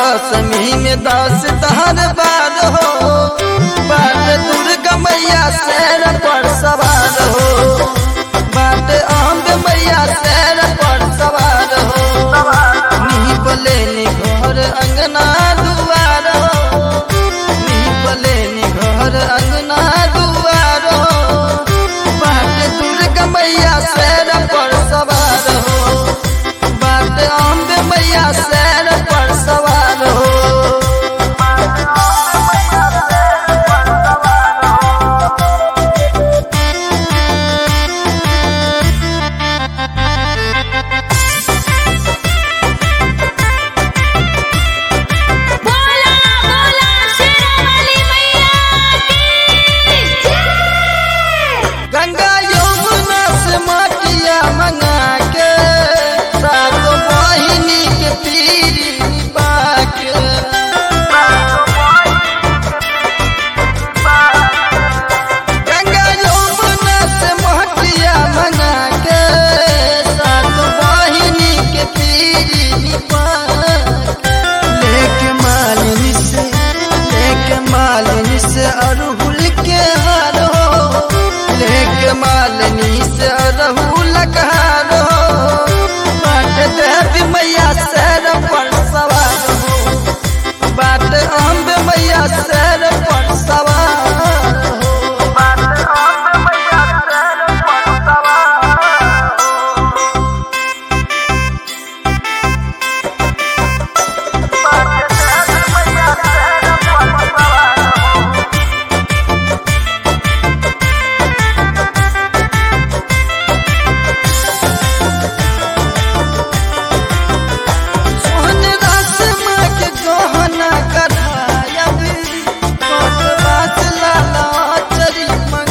दसमी में दस दहर बार हो बाट दुर्गा मैया शेर पर सवार हो बाट अम्ब मैया शेर पर सवार हो नी बोले नी घर अंगना दुआर हो नी बोले नी घर अंगना दुआर हो बाट दुर्गा मैया शेर पर सवार हो बाट अम्ब मैया शेर पर सवार हो बोला बोला शेरावाली मैया की जय गंगा यमुना से माटिया मंगा के सात बहिनी के पीरी बाके गंगा यमुना से माटिया मंगा के सात बहिनी के पीरी बाके लेके मालिनी से लेके मालिनी से अरहुल के हार हो लेके मालिनी से अरहुल का हार हो बाट देवी मैया सैर पर सवार हो बाट अम्ब मैया सैर पर सवार हो सोहन रास माँ के गहना करायब कोट बास लाला चरी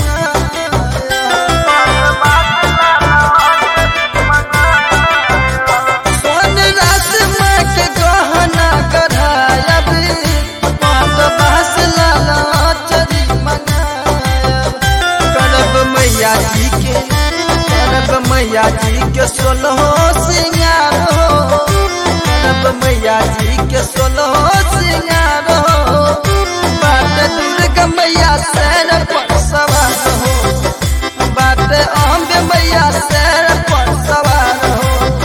सोहन रास माँ के गहना करायब कोट बास लाला चरी मंगायब करब मैया जी के करब मैया जी के सोलहो सिंगार हो करब मैया जी के सोलहो सिंगार हो बाट दुर्गा मैया सैर पर सवार हो बाट अम्ब मैया सैर पर सवार हो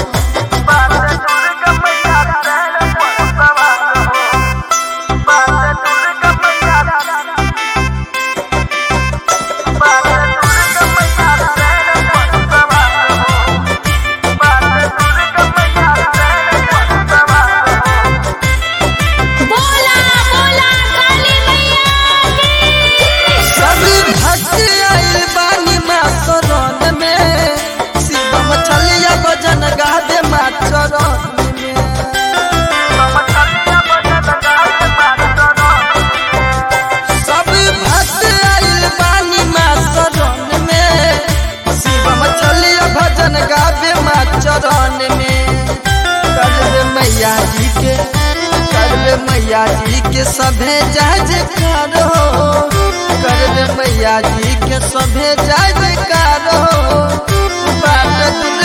बोला बोला काली मैया की सब भक्त आइल बानी माँ शरण में शिव मछलिया भजन गादे माँ चरण में सब भक्त आइल बानी माँ शरण में शिव मछलिया भजन गावे माँ चरण में करवे मैया जी के करवे मैया जी के सभे जय जयकार हो करवे मैया जी के सभे जय जयकार हो बाट दुर्गा